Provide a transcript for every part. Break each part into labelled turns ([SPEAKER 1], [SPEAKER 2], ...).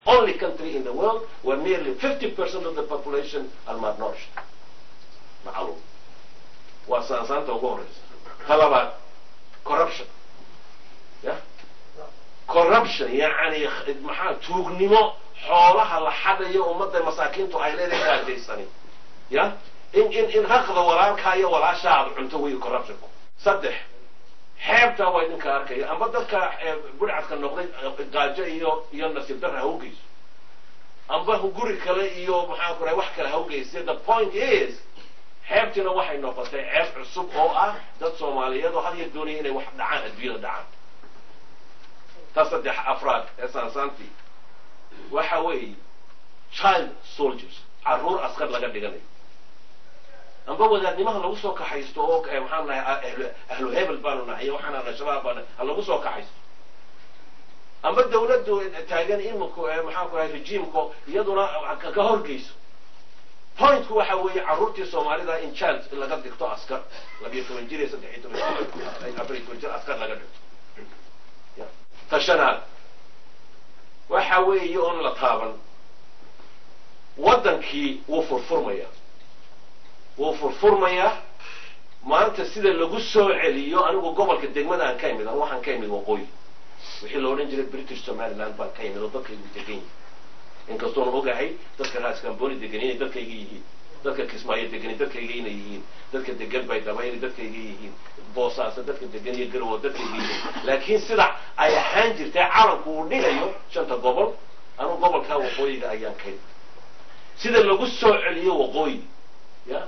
[SPEAKER 1] only country in the world where nearly 50% of the population are malnourished macluum waa saansaanta ugu horeysa ta labaad corruption ya corruption yacni maxaa tuugnimo xoolaha la xadayo ummadda masaakiintu ay leedahay gaadaysani ya in in in haqda walaalkaa iyo walaashaa aad cunto wey corruptionku saddex xeebta waa idinka arkaya amba dadka budhcadka noqday gaajo iyo iyo nasiib darra hawgeyso amba guri kale iyo maxaa ku rahay wax kale hawgeysa the point is xeebtiina waxay noqotay ceeb cusub oo ah dad soomaaliyeed oo had iyo doonaya inay wax dhacaan adduunyada dhacaan ta saddex afraad ee saansaantii waxa weeye child soldiers carruur askar laga dhiganayo amba wadaadnimaha lagu soo kaxaysto oo maxaan nahay ahlu hebel baanu nahay iyo waxaan nahay shabaab baan ha lagu soo kaxaysto amba dawladdu taagan iminku maxaan ku rahay regiimko iyaduna ka horgeyso pointku waxa weeye carruurtii soomaalida in child laga dhigto askar labiyo toban jir iyo saddex iyo toban jir afar iyo toban jir askar laga dhigto tashanaad waxa weeye oon la taaban waddankii wuu furfurmayaa wuu furfurmayaa maanta sida lagu soo celiyo anigu gobolka degmada aan ka imid anu waxaan ka imid waqooyi wixii la odhan jiray british somaliland baan ka imid oo dadkaygu degan yihin inkastoona ogahay dadka raaskambooni degan inay dadkayga yihiin dadka kismaayo degan dadkayga inay yihiin dadka degan baydhaba inay dadkayga yihiin boosaasa dadka degan iyo garowo dadkayga yihiin laakiin sida ay ahaan jirtay calanku uu dhigayo shanta gobol anu gobolkaa waqooyiga ayaan ka imid sida lagu soo celiyo waqooyi ya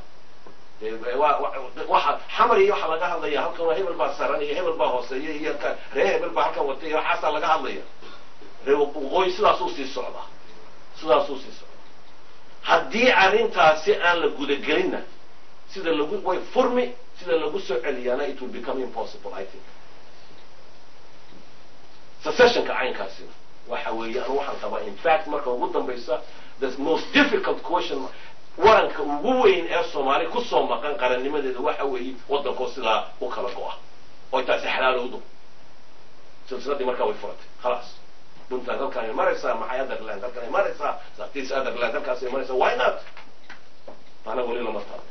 [SPEAKER 1] waxa xamar iyo waxaa laga hadlaya halkan waa hebel baa saran iyo hebel baa hooseeya iyo ree hebel baa halkan watay iyo waxaasaa laga hadlaya ree waqooyi sidaasuu sii socdaa sidaasuu sii socdaa haddii arrintaasi aan la gudagelinna sida lagu way furmi sida lagu soo celiyaana it will become impossible i think secessionka caynkaasina waxa weeye anu waxaan qabaa in fact marka ugu dambaysa the most difficult question waranka ugu weyn ee soomaali kusoo maqan qarannimadeeda waxa weeye waddankoo sidaa u kala go-a oy taasi xalaalowdo silsiladii markaa way furatay khalaas puntland halkaanay maraysaa maxay otherland halkaanay maraysaa saktis otherland halkaasay maraysaa why not ana weli lama taabo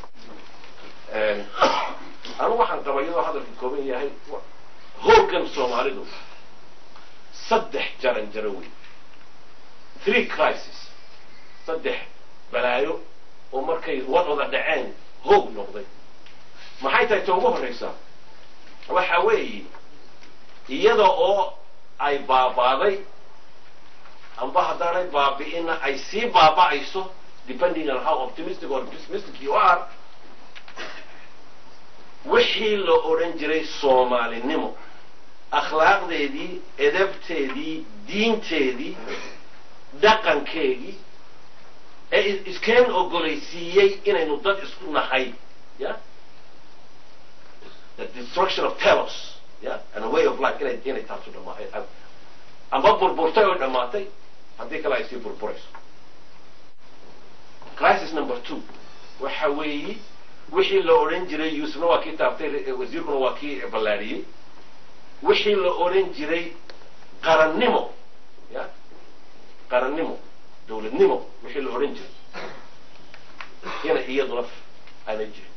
[SPEAKER 1] anu waxaan qaba iyadoo hadalka kooban yahay hoogan soomaalidu saddex jaran jaro wey three crisis saddex balaayo oo markay wadwada dhaceen hoog noqday maxay tahay ta ugu horraysaa waxa weeye iyada oo ay baabaaday amba haddaanay baabi'ina ay sii baaba'ayso depending on how optimistic or pessimistic you are wixii la odhan jiray soomaalinimo akhlaaqdeedii edabteedii diinteedii dhaqankeedii ee iskeen ogolaysiiyey inaynu dad isku nahay ya the destruction of telos ya and a way of life inay inay taasu dhamaatay amba burburtay oo dhammaatay haddii kale ay sii burburayso crisis number two waxa weeye wixii la odhan jiray yuusufna waa kii taabtay wasiirkuna waa kii ballaadhiyey wixii la odhan jiray qarannimo ya qarannimo dawladnimo wixii la odhan jiray inay iyaduna aanay jirin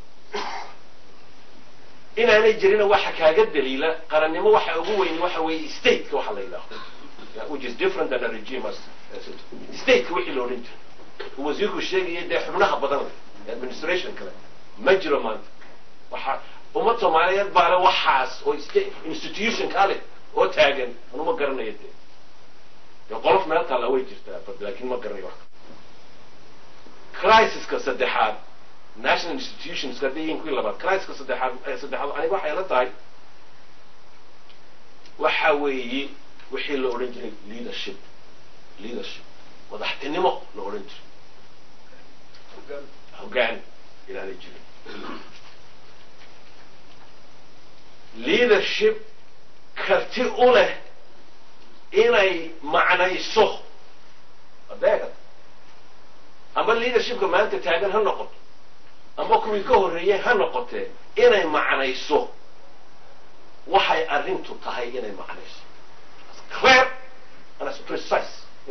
[SPEAKER 1] inaanay jirina waxa kaaga daliila qarannimo waxa ugu weyn waxa weeye stateka waxa la yidhaaho which is different than a regime as stateka wixii la odhan jiray uu wasiirku sheegaya dee xubnaha badan leh administration kale ma jiro maanta waxa ummad soomaaliyeed baale waxaas oo institution ka leh oo taagan anuma garanayo dee dee qolof meel taalla way jirtaa laakiin ma garanayo wax crisiska saddexaad national institutions hadday yihiin kuwii labaad crisiska saddexaad saddexaad aniga waxay la tahay waxa weeye wixii la odhan jiray leadership leadership madaxtinimo la odhan jiray hoggaan inaanay jirin leadership karti u leh inay macnayso adeegad amba leadershipka maanta taagan ha noqoto amba kuwii ka horreeyey ha noqotee inay macnayso waxay arrintu tahay inay macnayso clear and as precise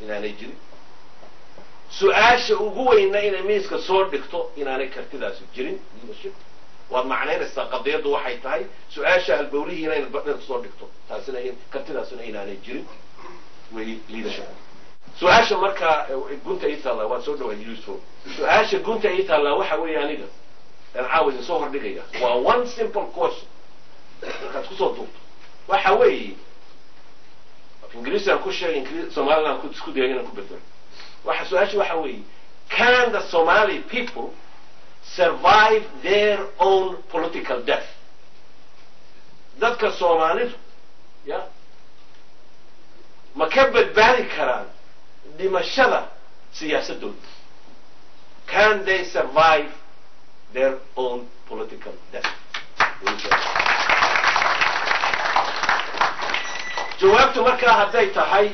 [SPEAKER 1] inaanay jirin su-aasha ugu weynna inay miiska soo dhigto inaanay kartidaasi jirin leadership waad macnaynaysaa qadiyaddu waxay tahay su-aasha halbowlihiina inaad soo dhigto taasina kartidaasina inaanay jirin way leadership su-aasha markaa gunta ii taallaa waan soo dhawaay useful su-aasha gunta ii taallaa waxa weeye aniga aan caawa idin soo hordhigaya waa one simple question markaad kusoo duubto waxa weeye ingiriisi aan ku sheegay ingri somaliland aan isku dayay inaan ku bedelo waxa su-aasha waxa weeye can the somali people survive their own political death dadka soomaalidu ya ma ka badbaadi karaan dhimashada siyaasadooda can they survive their own political death jawaabtu markaa hadday tahay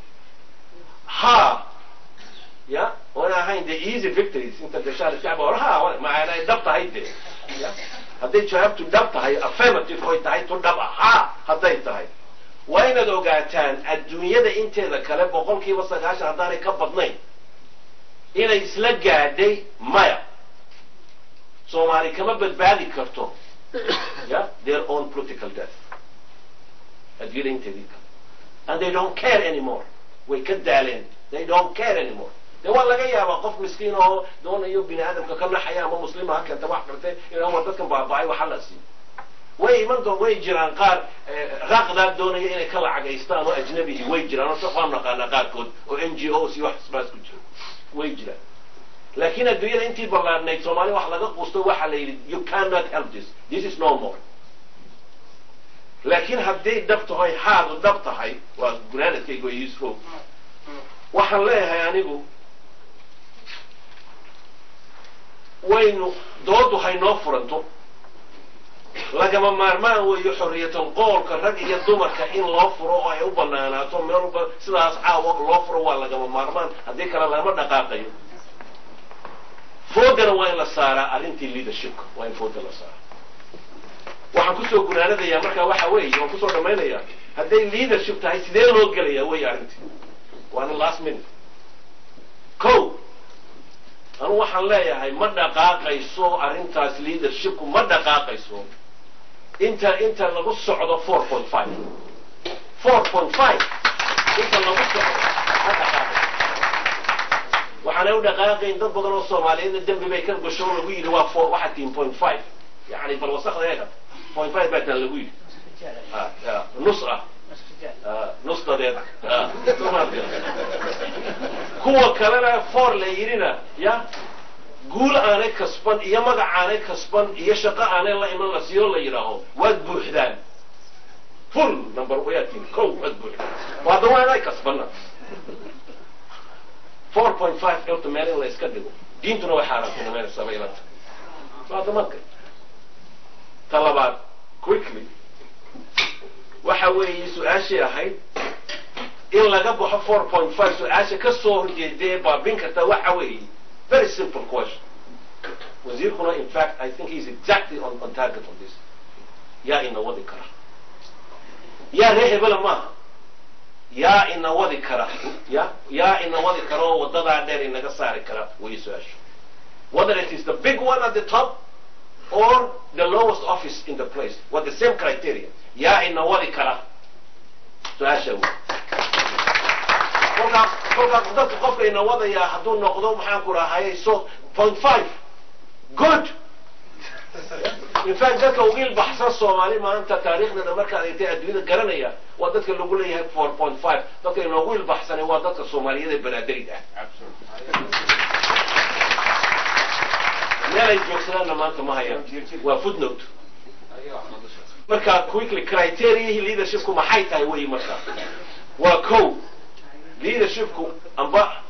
[SPEAKER 1] ha ya oona ahayn de easy victories inta gashaan shacba or ha maanay dhab tahay de ya hadday jawaabtu dhab tahay affirmative oy tahay tu dhab ah ha hadday tahay waa inaad ogaataan adduunyada inteeda kale boqol kiiba sagaashan haddaanay ka badnayn inay isla gaadhay maya soomaali kama badbaadi karto ya their own political death adduunyada inteedii kale and they don't care anymore way ka daaleen they don't care anymore de waa laga yaabaa qof miskiin oo doonayo bini aadamka ka naxaya ama muslima ha keenta wax kartay inaa war dadkan baaba-ay waxa la siiyo way iman doon way jiraan qaar raaqdaab doonaya inay ka lacagaystaan oo ajnabihi way jiraan oo waan naqaanaa qaarkood oo n g os iyo wax isbaas ku jiro way jiraan laakiin adduunyada intii ballaadnayd soomaali wax laga quusto waxa la yidhi you cannot help this this is no more laakiin hadday dhab tahay haadu dhab tahay waa gunaanadkayga waa useful waxaan leeyahay anigu waynu doodu haynoo furanto lagama maarmaan weeyo xorriyatan qoolka rag iyo dumarka in loo furo oo ay u banaanaato meel walba sidaas caawa loo furo waa lagama maarmaan haddii kale lagama dhaqaaqayo foodana waa in la saaraa arrintii leadershipka waa in fooda la saaraa waxaan kusoo gunaanadayaa markaa waxa weeye waan kusoo dhammaynayaa hadday leadership tahay sidee loo gelayaa wey arrintii waana last minute ko anu waxaan leeyahay ma dhaqaaqayso arrintaas leadershipku ma dhaqaaqayso inta inta lagu socdo four point five four point five inta lagu socdo ma dhaqaaqayso waxaanay u dhaqaaqayn dad badan oo soomaaliyeedna dembi bay ka gasho lagu yidhi waa four waxa tiin point five yani bal wasakda eega point five baa taan lagu yidhi nus ah nus dadeed kuwa kalena foor la yidhina ya guul aanay kasban iyo magac aanay kasban iyo shaqo aanay la iman la siiyo la yidhaaho waad buuxdaan full number wayaatiin kow waad buuxdaan hadda waa inay kasbana four point five elta meel in la iska dhigo diintuna way xaaraantinimeynaysaa bay ila tahay waa damadka ta labaad quickly waxa weeye su-aashii ahayd in laga baxo four point five su-aasha ka soo horjeedee baabin karta waxa weeye very simple question wasiirkuna in fact i think he's exactly on, on target on this yaa ina wadi kara yaa ree hebela maaha yaa ina wadi kara ya yaa ina wadi kara oo wadadaa dheer inaga saari kara way su-aashu whether it is the big one at the top or the lowest office in the place with the same criteria yaa ina wadi kara su-aasha wey kolkaa kolkaa dadka qofka ina wadayaa hadduu noqdo maxaan ku rahayay so point five good in fact dadka ugu ilbaxsan soomaali maanta taariikhdeeda markaad eegtay adduunyada garanaya waa dadka lagu leeyahay four point five dadka inoogu ilbaxsanay waa dadka soomaaliyeed ee banaaderid ah meel ay joogsadaanna maanta ma hayaan waa footnote marka quickly criteriahii leadershipku maxay tahay wey marka waa ko leadershipku amba